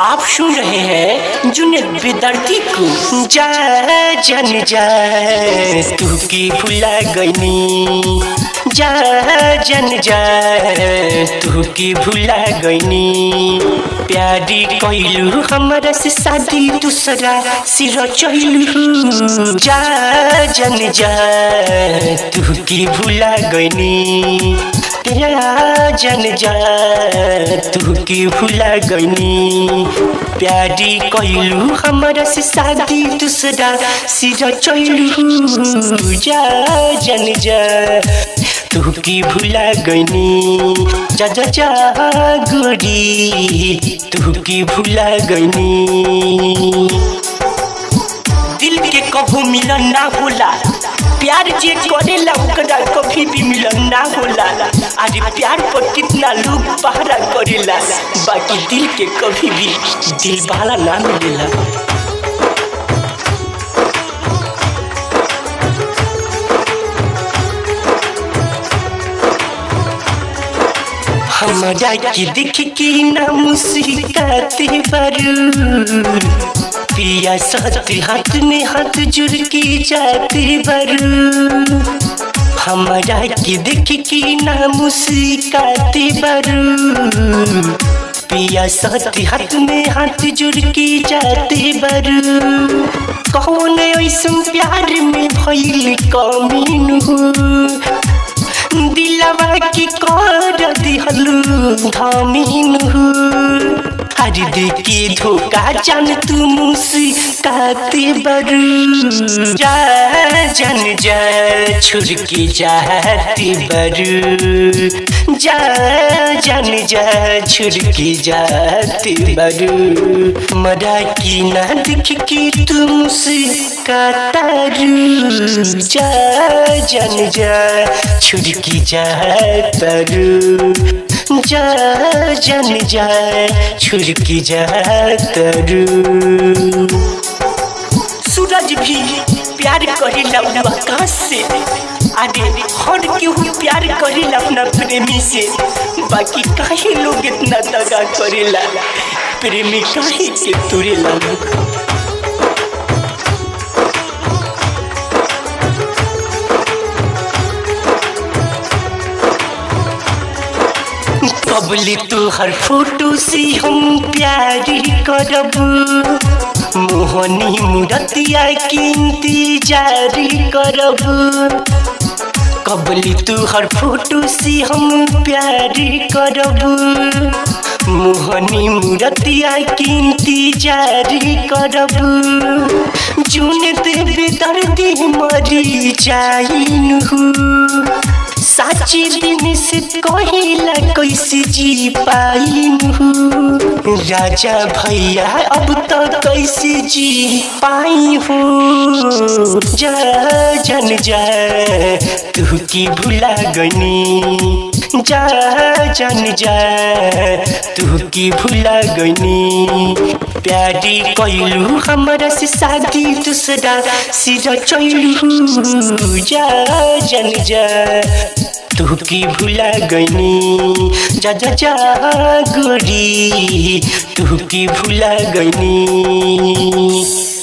आप सुन रहे हैं जुनेद बेदर्दी को जा जन जा तू की भुला गईनी जा जन जा तू की भुला गईनी प्यारी कैलू हमारा से शादी दूसरा सिर चैलू जा जन जा तू की भुला गईनी तेरा जन जा तू की भुला गईनी प्यारी कैलू हमारा से शादी दूसरा सिर चैलू जा जन जा तू की भुला गईनी जा जा जा गोरी तू की भुला गईनी दिल के कभू मिलन ना होला प्यार जे करेला ओकरा कभी भी मिलन ना होला अरे प्यार पर कितना लोग पहरा करेला बाकी दिल के कभी भी दिल वाला ना मिलेला हमारा की दिख की ना मुस्काते बरू पिया साथ हाथ में हाथ जुड़ के जाते बरू हमारा की देख की ना मुस्काते बरू पिया साथ हाथ में हाथ जुड़ के जाते बरू कौन ऐसा प्यार में भइल कमीन हो दिलवा की कर दिहलू धामीन हर के धोखा जान तू मुस्काते बरू जा जन जा छुर के जाते बरू जा जन जा छुर के जाते बरू मरा की ना दिख के तू मुस्काता रू जा जन जा छुर की जाता रू जा जन जा छुड़की जा तरु सूरज भी प्यार करेला आकाश से अरे हर केहू प्यार करेला अपना प्रेमी से बाकी काहे लोग इतना दगा करेला प्रेमी काहे के तुरेला लोग कबली तू हर फोटो से हम प्यारी करब मोहनी मुरतिया की इंतजार करब कबली तू हर फोटो से हम प्यारी करब मोहनी मुरतिया की इंतजार करब जून देवे दर्दी मरी जाइन हूँ साची दिन से कहिला कैसे जी पाइन हूँ राजा भैया अब तो कैसे जी पाई हूँ जा जन जा तू की भुला गनी जा जन जा तू की भुला गनी प्यारी कैलू हमारा से शादी दूसरा सिर चैलू जा जन जा तू की भुला गईनी जा जा जा गोरी तू की भुला गईनी